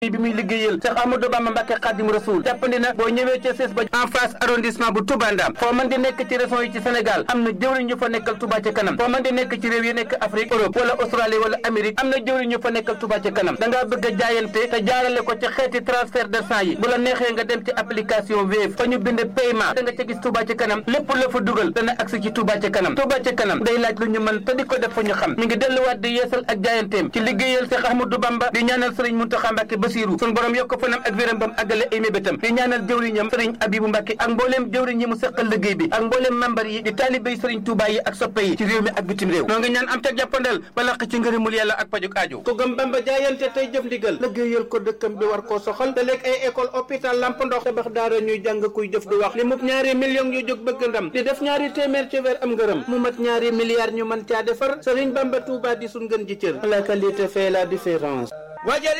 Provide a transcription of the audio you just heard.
bi muy liggéeyal Cheikh Amadou Bamba Mbacke Khadim Rasoul jàppandi na boo ñëwee ca CES ba en face arrondissement bu Touba Ndam foo mën di nekk ci région yi ci Sénégal am na jëwriñ ñu fa nekkal Touba ca kanam foo mën di nekk ci réew yi nekk Afrique Europe wala Australie wala Amérique am na jëwriñ ñu fa nekkal Touba ca kanam da ngaa bëgg a jaayante te jaarale ko ci xeeti transfert d'argent yi bu la neexee nga dem ci application Wave fa ñu bind paiement da nga ca gis Touba ca kanam lépp la fa dugal dana agsi ci Touba ca kanam Touba ca kanam day laaj lu ñu mën te di ko def fa ñu xam mi ngi delluwaat di yeesal ak jaayanteem ci liggéeyal Cheikh Ahmadou Bamba di ñaanal Serigne Mountakha Mbacké Bassirou sun borom yokk fanam ak wéram bam àggale ay mébétam di ñaanal jëwriñam Serigne Abibou Mbacké ak mbooleem jëwriñ yi mu seqal liggéey bi ak mbooleem membar yi di taalibéy Serigne Touba yi ak soppe yi ci réew mi ak bitim réew noo ngi ñaan am teg jàppandal ba laq ci ngërëmul yàlla ak pajuk aajo ku gëm Bamba jaayante tey jëf ndigal liggéeyal ko dëkkam bi war koo soxal te léeg ay école hôpital lamp ndox tabax daara ñuy jàng kuy jëf du wax li mub ñaari millions yu jóg bëgg ndam di def ñaari téeméer ci weer am ngërëm mu mat ñaari milliards ñu mën caa defar Serigne Bamba Touba di sun gën ji cër la qualité fait la différence